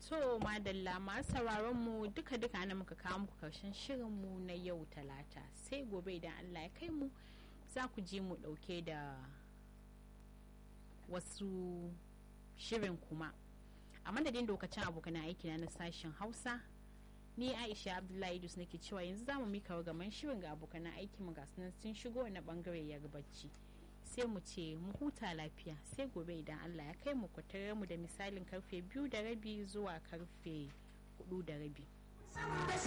To madalla masu sauraron mu duka duka ana muka kawo muku karshen shirin mu na yau talata sai gobe idan Allah ya kai mu za ku ji mu dauke da wasu shirin kuma a madadin lokacin abokan aiki na sashen hausa ni aisha abdullahi idus nake cewa yanzu za mu mika gaman shirin ga abokan aiki mu ga sun shigo na bangare yarbaci sai mu ce mu huta lafiya sai gobe idan allah ya kai mu kwatare mu da misalin karfe biyu da rabi zuwa karfe hudu da rabi